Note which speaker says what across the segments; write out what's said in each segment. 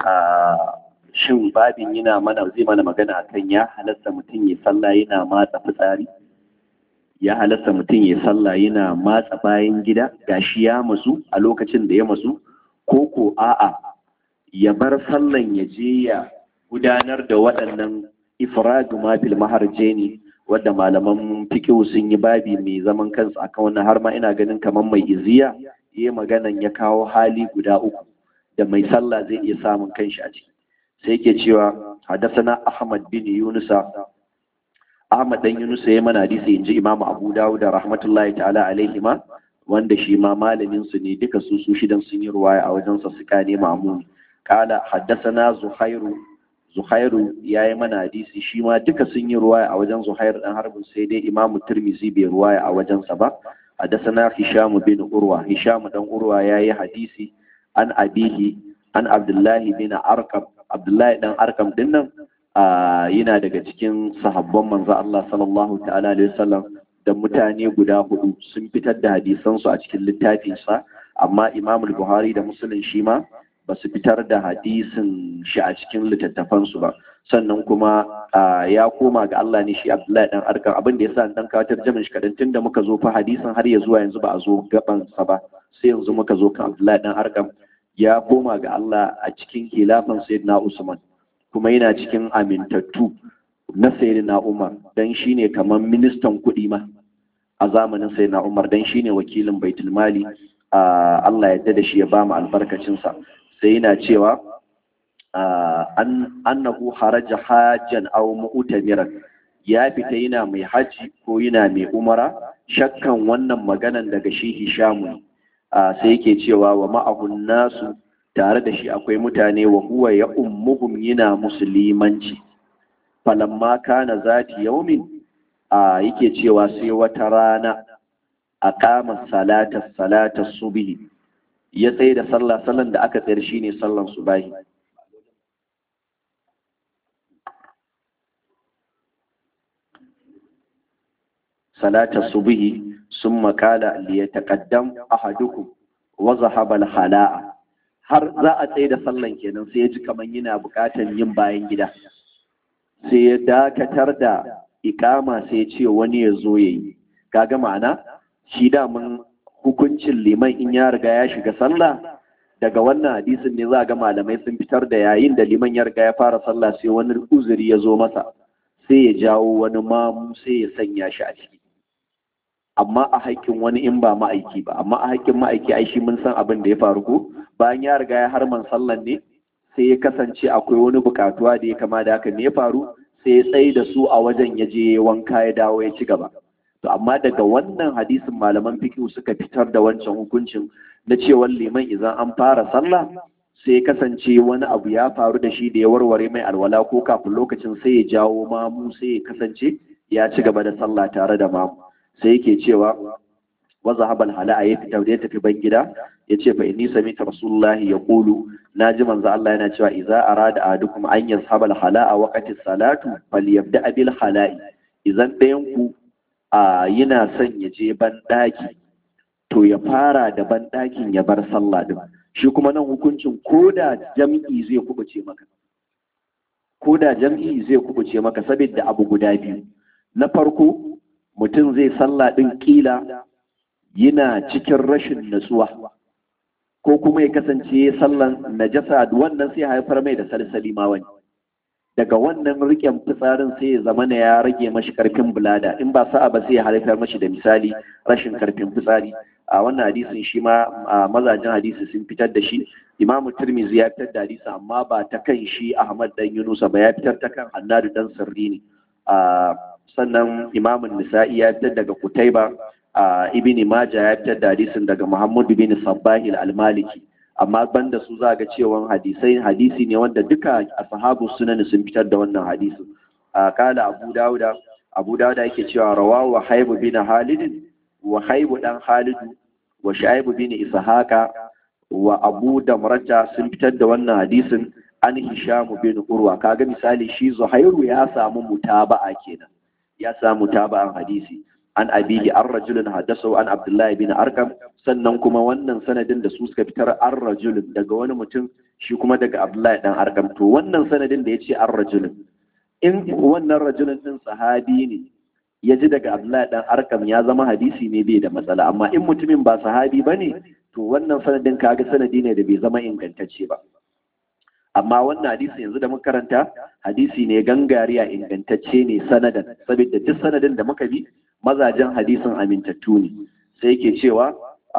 Speaker 1: shin babin yana mana zai mana magana akan ya halatta mutum ya sallah yana matsa fitsari ya halatta mutum ya sallah yana matsa bayan gida gashi ya masu a lokacin da ya masu ko ko a'a ya bar sallan ya je ya gudanar da waɗannan ifradu ma fil maharjeni wadda malaman fikihu sun yi babi mai zaman kansa akan wannan har ma ina ganin kamar mai iziya yayi maganan ya kawo hali guda uku da mai sallah zai iya samun kanshi a ciki sai yake cewa hadasana ahmad bin yunusa ahmad dan yunusa ya mana hadisi inji imam abu dawud da rahmatullahi ta'ala alaihi ma wanda shi ma malamin su ne duka su su shidan sun yi ruwaya a wajen sa suka ne ma'muni kala hadasana zuhairu zuhairu ya yi mana hadisi shi ma duka sun yi ruwaya a wajen zuhairu dan harbin sai dai imam tirmizi bai ruwaya a wajensa ba hadasana hisham bin urwa hisham dan urwa ya yi hadisi an abihi an abdullahi bin arkam abdullahi dan arkam din nan yana daga cikin sahabban manzo Allah sallallahu ta'ala alaihi wasallam da mutane guda hudu sun fitar da hadisan su a cikin littafin sa amma Imam Buhari da Muslim shi ma ba su fitar da hadisin shi a cikin littattafan su ba sannan kuma ya koma ga Allah ne shi Abdullahi dan arkam abin da yasa dan kawatar jamin shi kadan tunda muka zo fa hadisin har ya zuwa yanzu ba a zo gaban sa ba sai yanzu muka zo kan Abdullahi dan arkam ya koma ga Allah a cikin khilafan Sayyidina Usman kuma yana cikin amintattu na Sayyidina Umar dan shine kamar ministan kuɗi ma a zamanin Sayyidina Umar dan shine wakilin Baitul Mali Allah ya da shi ya ba mu albarkacin sa sai yana cewa annahu haraja hajjan aw mu'tamiran ya fita yana mai haji ko yana mai umara shakkan wannan maganan daga shi Hishamu sai yake cewa wa ma'ahun nasu tare da shi akwai mutane wa huwa ya ummuhum yana musulmanci falamma kana zati yaumin a yake cewa sai wata rana a kama salata salata subhi ya tsaye da sallah sallan da aka tsayar shine sallan subahi salata subhi sun makala liyataqaddam ahadukum wa zahaba al-hala'a har za a tsaye da sallan kenan sai ya ji kaman yana buƙatar yin bayan gida sai ya dakatar da ikama sai ya ce wani ya zo yayi kaga ma'ana shi da mun hukuncin liman in ya riga ya shiga sallah daga wannan hadisin ne za ga malamai sun fitar da yayin da liman ya riga ya fara sallah sai wani uzuri ya zo masa sai ya jawo wani mamu sai ya sanya shi a ciki amma a haƙƙin wani in ba ma'aiki ba amma a haƙƙin ma'aiki ai shi mun san abin da ya faru ko bayan ya riga ya harman sallan ne sai ya kasance akwai wani buƙatuwa da ya kama da haka ne ya faru sai ya tsaye da su a wajen ya je wanka ya dawo ya ci gaba to amma daga wannan hadisin malaman fiqh suka fitar da wancan hukuncin na cewa liman idan an fara sallah sai ya kasance wani abu ya faru da shi da ya warware mai alwala ko kafin lokacin sai ya jawo mamu sai ya kasance ya ci gaba da sallah tare da mamu sai yake cewa wa zahabal hala ya fita da ya tafi ban gida ya ce fa inni sami'tu rasulullahi yaqulu naji manzo Allah yana cewa idza arada ahadukum an yazhabal hala a waqti salatu falyabda bil hala'i idan ɗayan ku a yana son ya je ban daki to ya fara da ban dakin ya bar sallah din shi kuma nan hukuncin koda jam'i zai kubuce maka koda jam'i zai kubuce maka saboda abu guda biyu na farko mutum zai sallah ɗin ƙila yana cikin rashin natsuwa ko kuma ya kasance sallan najasa wannan sai haifar mai da salsali ma wani daga wannan riƙen fitsarin sai ya zama ya rage mashi karfin bulada in ba sa'a ba sai ya haifar mashi da misali rashin karfin fitsari a wannan hadisin shi ma mazajen hadisi sun fitar da shi imamu turmizi ya fitar da hadisi amma ba ta kan shi ahmad dan yunusa ba ya fitar ta kan hannadu dan sirri ne sannan imamun nisa'i ya fitar daga kutaiba a ibn maja ya fitar da hadisin daga muhammad bin sabbahi al-maliki amma banda su za ga cewa hadisai hadisi ne wanda duka ashabu sunan sun fitar da wannan hadisin a kala abu dauda abu dauda yake cewa rawahu haibu bin halid wa haibu dan halid wa shaibu bin ishaqa wa abu damrata sun fitar da wannan hadisin an hishamu bin urwa kaga misali shi zuhairu ya samu mutaba'a kenan ya samu taba'an hadisi an abihi an rajulun haddasu an abdullahi bin arkam sannan kuma wannan sanadin da su suka fitar an rajulun daga wani mutum shi kuma daga abdullahi dan arkam to wannan sanadin da ya ce an rajulun in wannan rajulun din sahabi ne ya ji daga abdullahi dan arkam ya zama hadisi ne bai da matsala amma in mutumin ba sahabi ba ne to wannan sanadin kaga sanadi ne da bai zama ingantacce ba amma wannan hadisi yanzu da muka karanta hadisi ne gangariya ingantacce ne sanadan saboda duk sanadin da muka bi mazajen hadisin amintattu ne sai yake cewa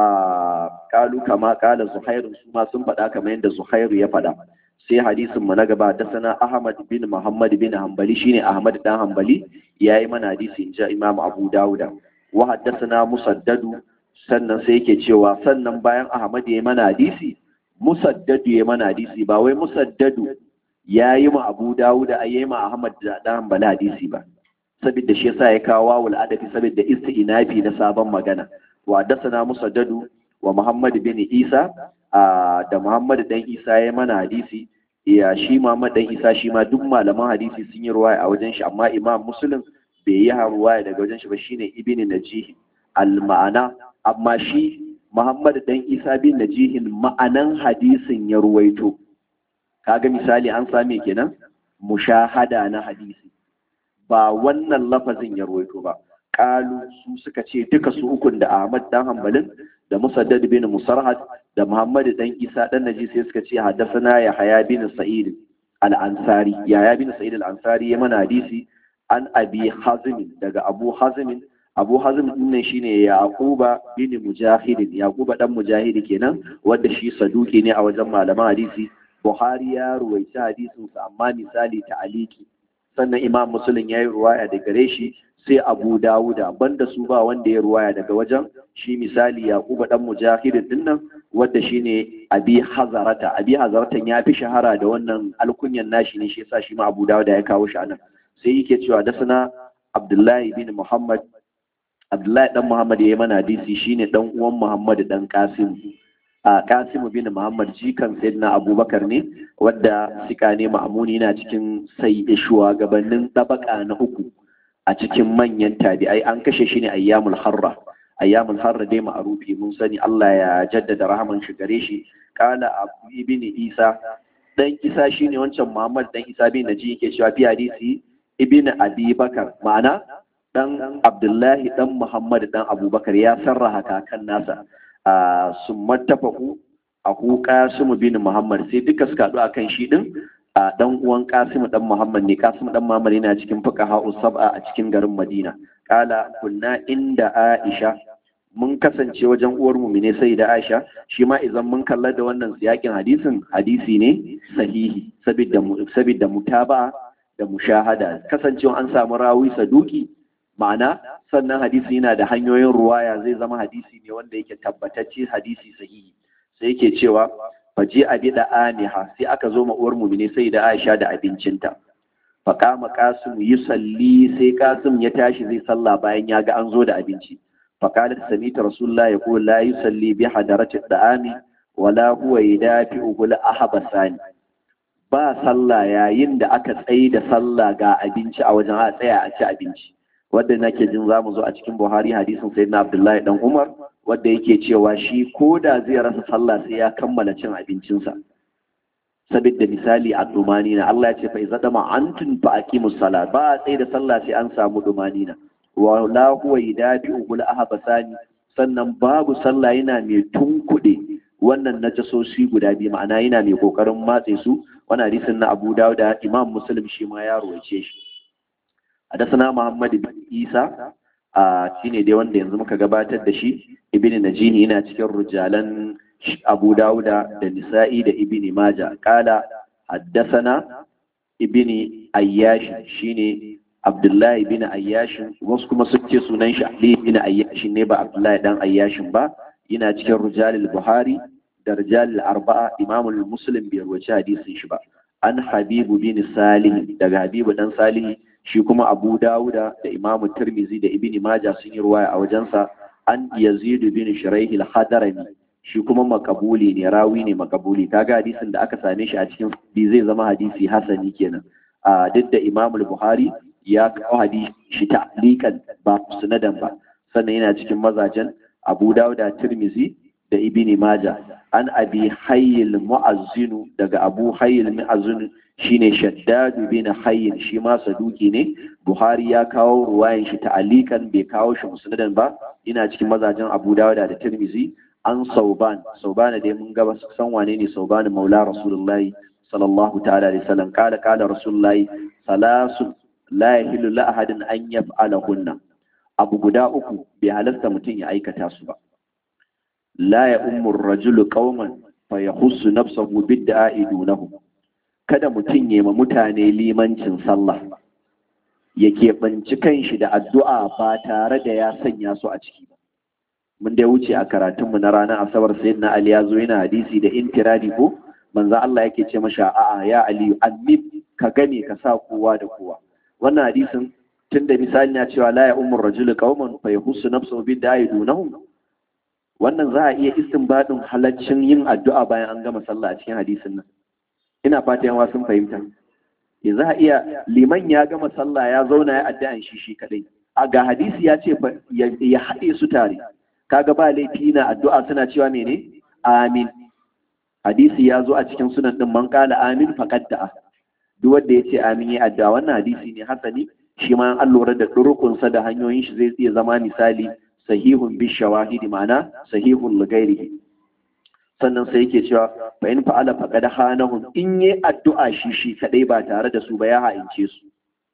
Speaker 1: a kalu kama kala zuhairu su ma sun faɗa kamar yadda zuhairu ya faɗa sai hadisin mu na gaba da sana ahmad bin muhammad bin hanbali shine ahmad dan hanbali yayi mana hadisi in ji imam abu dauda wa haddathana musaddadu sannan sai yake cewa sannan bayan ahmad yayi mana hadisi musaddadu ya mana hadisi ba wai musaddadu ya yi ma abu dawuda a yi ma ahmad da dan bala hadisi ba saboda shi yasa ya kawo wawul adafi saboda isti'nafi na sabon magana wa dasana musaddadu wa muhammad bin isa da muhammad dan isa ya mana hadisi ya shi muhammad dan isa shi ma duk malaman hadisi sun yi ruwaya a wajen shi amma imam muslim bai yi ruwaya daga wajen shi ba shine ibn najih al ma'ana amma shi Muhammad dan Isa bin Najihin ma'anan hadisin ya ruwaito. Kaga misali an same kenan mushahada na hadisi. Ba wannan lafazin ya ruwaito ba. Kalu su suka ce duka su ukun da Ahmad dan Hanbalin da Musaddad bin Musarhad da Muhammad dan Isa dan Naji sai suka ce haddathana Yahya bin Sa'id al-Ansari. Yahya bin Sa'id al-Ansari ya mana hadisi an Abi Hazim daga Abu Hazim abu hazim din shine yaquba bin mujahid yaquba dan mujahid kenan wanda shi saduki ne a wajen malaman hadisi buhari ya ruwaita hadisin sa amma misali ta'aliki sannan imam muslim yayi ruwaya daga gare shi sai abu dawuda banda su ba wanda ya ruwaya daga wajen shi misali yaquba dan mujahid din nan wanda shine abi hazarata abi hazaratan ya fi shahara da wannan alkunyan nashi ne shi yasa shi ma abu dawuda ya kawo shi anan sai yake cewa da sana abdullahi bin muhammad Abdullahi dan Muhammad ya yi mana hadisi shine dan uwan Muhammad dan Qasim. A Qasim bin Muhammad jikan Sayyidina Abubakar ne wadda sika ne ma'amuni na cikin sai shugabannin tabaka na uku a cikin manyan tabi'ai an kashe shi ne ayyamul harra. Ayyamul harra dai ma'arufi mun sani Allah ya jaddada rahaman shi gare shi. Kala Abu ibn Isa dan Isa shine wancan Muhammad dan Isa bin Naji yake cewa fi hadisi ibn Abi Bakar ma'ana dan Abdullahi dan Muhammad dan Abubakar ya sarraha kakan nasa a sun mattafaku a hu Qasim bin Muhammad sai duka suka haɗu akan shi din a dan uwan Qasim dan Muhammad ne Qasim dan Muhammad yana cikin fuqaha sab'a a cikin garin Madina kala kunna inda Aisha mun kasance wajen uwar mu ne sai da Aisha shi ma idan mun kalla da wannan siyakin hadisin hadisi ne sahihi saboda saboda mutaba da mushahada kasancewa an samu rawi saduki ma'ana sannan hadisi yana da hanyoyin ruwaya zai zama hadisi ne wanda yake tabbatacce hadisi sahihi sai yake cewa faje a bi da aniha sai aka zo uwar mumine sai da aisha da abincinta faƙama kasim yi salli sai kasim ya tashi zai salla bayan ya ga an zo da abinci faƙalar samita rasulullah ya kuwa la yi salli bi hadarati da'ami wala huwa ya dafi ugul ahabasani ba sallah yayin da aka tsaye da sallah ga abinci a wajen a tsaya a ci abinci wadda nake jin za mu zo a cikin buhari hadisin sai na abdullahi dan umar wadda yake cewa shi ko da zai rasa sallah sai ya kammala cin abincinsa saboda misali a dumani na Allah ya ce fa iza dama antun fa aqimus sala ba a tsaye da sallah sai an samu dumani na wa la huwa yadabi ul ahbasani sannan babu sallah yana mai tunkuɗe wannan najasoshi guda biyu ma'ana yana mai kokarin matse su wannan hadisin na Abu Dawud da Imam Muslim shi ma ya ruwaice shi حدثنا محمد بن عيسى shine dai wanda yanzu muka gabatar da shi ibn najini yana cikin rujalan abu dauda da nisa'i da ibn maja kala haddasana ibn ayyash shine abdullahi ibn ayyash wasu kuma sun ce sunan shi ali ibn ayyash ne ba abdullahi dan ayyash ba yana cikin rujalil buhari da rujalil arba'a imamul muslim bai rawaci hadisin shi ba an habibu bin salih daga habibu dan salih shi kuma abu dawuda da imamu tirmizi da ibini maja sun yi ruwaya a wajensa an yazid bin shuraihil hadarami shi kuma makabuli ne rawi ne makabuli kaga hadisin da aka same shi a cikin bi zai zama hadisi hasani kenan a duk da imamul buhari ya kawo hadisi shi ta'liqan ba sunadan ba sannan yana cikin mazajen abu dauda tirmizi da ibn maja an abi hayyil mu'azzinu daga abu hayyil mu'azzinu shine shaddadu bin hayyin shi ma saduki ne buhari ya kawo ruwayan shi ta'alikan bai kawo shi musnadan ba ina cikin mazajen abu dauda da tirmizi an sauban sauban dai mun gaba san wane ne sauban maula rasulullahi sallallahu ta'ala alaihi wasallam kala kala rasulullahi salasu la yahillu la ahadin an yaf'alahunna abu guda uku bai halasta mutum ya aikata su ba la ya ummu rajulu qauman fa yahussu nafsahu bid'a'i dunahum kada mutum ya ma mutane limancin sallah ya keɓanci kanshi da addu'a ba tare da ya sanya su a ciki ba mun dai wuce a karatunmu na ranar asabar sayyidina ali ya zo yana hadisi da intiradi ko manzo Allah yake ce masha a'a ya aliyu annib ka gane ka sa kowa da kowa wannan hadisin tunda misali na cewa la ya umur rajulu qauman fa yahussu nafsuhu bi da'i dunahum wannan za a iya istinbadin halaccin yin addu'a bayan an gama sallah a cikin hadisin nan ina fata yan sun fahimta ya za a iya liman ya gama sallah ya zauna ya addu'an shi shi kadai a ga hadisi ya ce ya haɗe su tare kaga ba laifi na addu'a suna cewa mene amin hadisi ya zo a cikin sunan din man kala amin faqad da'a duk wanda ya ce amin ya addu'a wannan hadisi ne hasani shi ma an lura da durukunsa da hanyoyin shi zai iya zama misali sahihun bi shawahidi ma'ana sahihun ligairihi sannan sai yake cewa fa in fa'ala faqad hanahum in yi addu'a shi shi kadai ba tare da su ba ya ha'ince su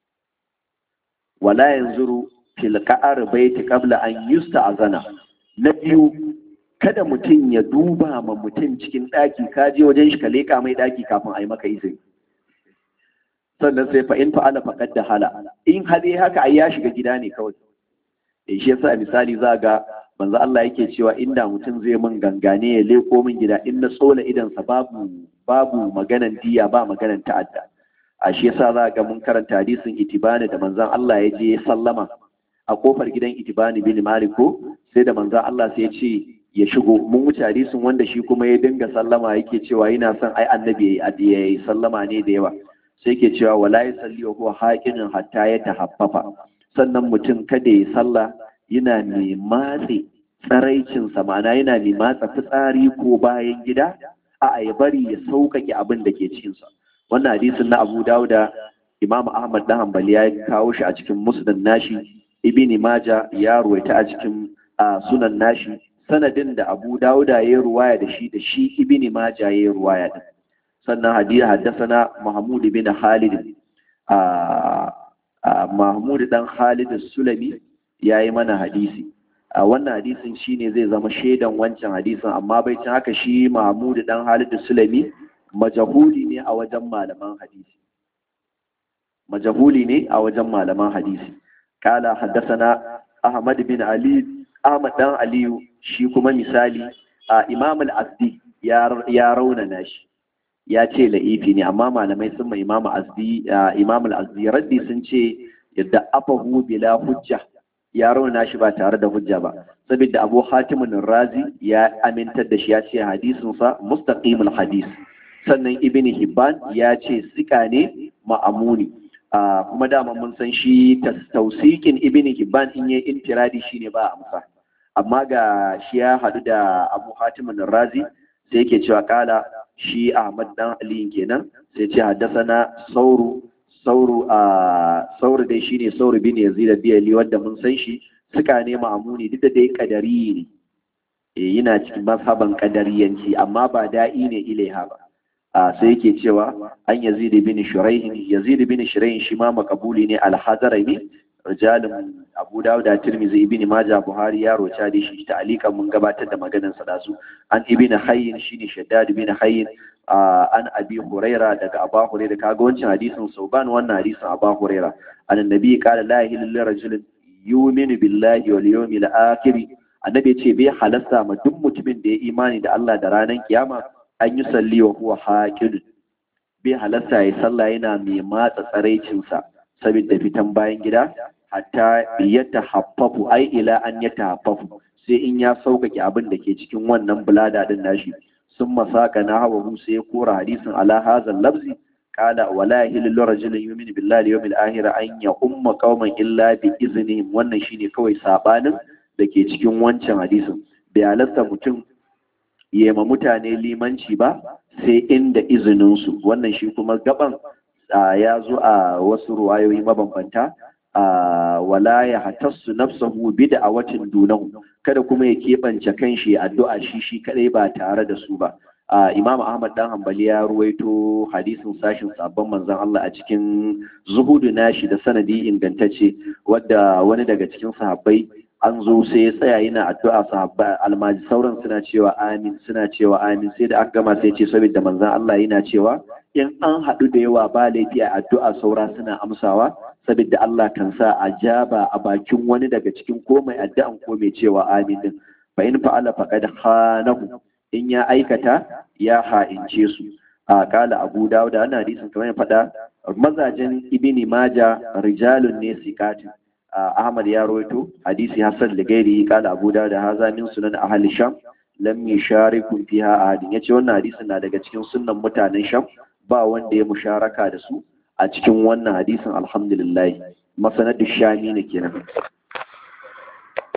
Speaker 1: wala yanzuru fil qa'ar baiti qabla an yusta'zana na biyu kada mutum ya duba ma mutum cikin daki ka je wajen shi ka leka mai daki kafin a yi maka izini sannan sai fa in fa'ala faqad da hala in hade haka ai ya shiga gida ne kawai eh shi yasa misali za ga manzo Allah yake cewa inda mutum zai min gangane ya leko min gida in na tsola idan sa babu babu maganan diya ba maganan ta'adda a shi yasa za ga mun karanta hadisin itibani da manzon Allah ya je sallama a kofar gidan itibani bin maliko sai da manzon Allah sai ya ce ya shigo mun wuce hadisin wanda shi kuma ya dinga sallama yake cewa yana son ai annabi ya yi sallama ne da yawa sai ke cewa wala ya salli wa huwa haƙinin hatta ya tahaffafa sannan mutum kada ya sallah yana mai matse tsaraicinsa ma'ana yana mai matsa fitsari ko bayan gida a ya bari ya sauƙaƙe abin da ke cikinsa wannan hadisin na abu dawuda imam ahmad dan hanbali ya kawo shi a cikin musnad nashi ibn maja ya ruwaita a cikin sunan nashi sanadin da abu dawuda ya ruwaya da shi da shi ibn maja ya ruwaya din sannan hadisi haddasana Mahmud bin Khalid a Mahmud dan Khalid Sulami yayi mana hadisi a wannan hadisin shine zai zama shaidan wancan hadisin amma bai cin haka shi Mahmud dan Khalid Sulami majahuli ne a wajen malaman hadisi majahuli ne a wajen malaman hadisi kala haddasana Ahmad bin Ali Ahmad dan Aliyu shi kuma misali a Imam al-Azdi ya raunana shi ya ce la'ifi ne amma malamai sun mai imamu azdi imam al-azdi raddi sun ce yadda afahu bila hujja ya rauna shi ba tare da hujja ba saboda abu hatimin razi ya amintar da shi ya ce hadisin sa mustaqimul hadis sannan ibn hibban ya ce sika ne ma'amuni kuma dama mun san shi tausikin ibn hibban in yayi intiradi shine ba amsa amma ga shi ya hadu da abu hatimin razi sai yake cewa kala shi Ahmad dan Ali kenan sai ce haddasana sauru sauru a sauru dai shine sauru bin Yazid al-Diyali wanda mun san shi suka ne ma'amuni duk da dai kadari ne eh yana cikin mazhaban kadariyanci amma ba da'i ne ilaiha ba a sai yake cewa an Yazid bin Shuraih Yazid bin Shuraih shi ma makabuli ne al-Hadrami rijalin Abu Dawud da Tirmidhi Ibn Majah Buhari ya roca da shi ta'alikan mun gabatar da maganar sa dazu an Ibn Hayyin shine Shaddad ibn Hayyin an Abi Huraira daga Abu Huraira kaga wancan hadisin Sauban wannan hadisin Abu Huraira an annabi qala la ilaha illa rajulun yu'minu billahi wal yawmil akhir annabi ce bai halasta ma duk mutumin da ya imani da Allah da ranar kiyama an yi salli wa huwa haqid bai halasta ya sallah yana mai matsa tsaraicinsa saboda fitan bayan gida hatta ya tahaffafu ai ila an ya tahaffafu sai in ya sauƙaƙe abin da ke cikin wannan bulada din nashi sun masaka na hawa sai ya kora hadisin ala hazal labzi qala wala yahillu rajulun yu'minu billahi wal yawmil akhir an ya umma qauman illa bi iznihim wannan shine kawai sabanin da ke cikin wancan hadisin bai halasta mutum yema mutane limanci ba sai inda izininsu wannan shi kuma gaban ya zo a wasu ruwayoyi mabambanta a wala ya hatassu nafsahu bid'awatin dunahu kada kuma ya keɓance kanshi addu'a shi shi kadai ba tare da su ba Imam Ahmad dan Hanbali ya ruwaito hadisin sashin sabon manzon Allah a cikin zuhudu nashi da sanadi ingantacce wadda wani daga cikin sahabbai an zo sai ya tsaya yana addu'a sahabba almaji sauran suna cewa amin suna cewa amin sai da aka gama sai ce saboda manzon Allah yana cewa in an haɗu da yawa ba laifi a addu'a saura suna amsawa saboda Allah kan sa a jaba a bakin wani daga cikin ko mai addu'an ko mai cewa amin din fa in fa'ala faqad khanahu in ya aikata ya ha'ince su a kala Abu Dawud da ana hadisin kamar ya faɗa mazajen Ibni Maja rijalun ne sikatin Ahmad ya rawaito hadisi Hassan da gairi kala Abu Dawud da haza min sunan ahli Sham lam yushariku fiha ahadin yace wannan hadisin na daga cikin sunnan mutanen Sham ba wanda ya musharaka da su a cikin wannan hadisin alhamdulillah masanadu shami ne kenan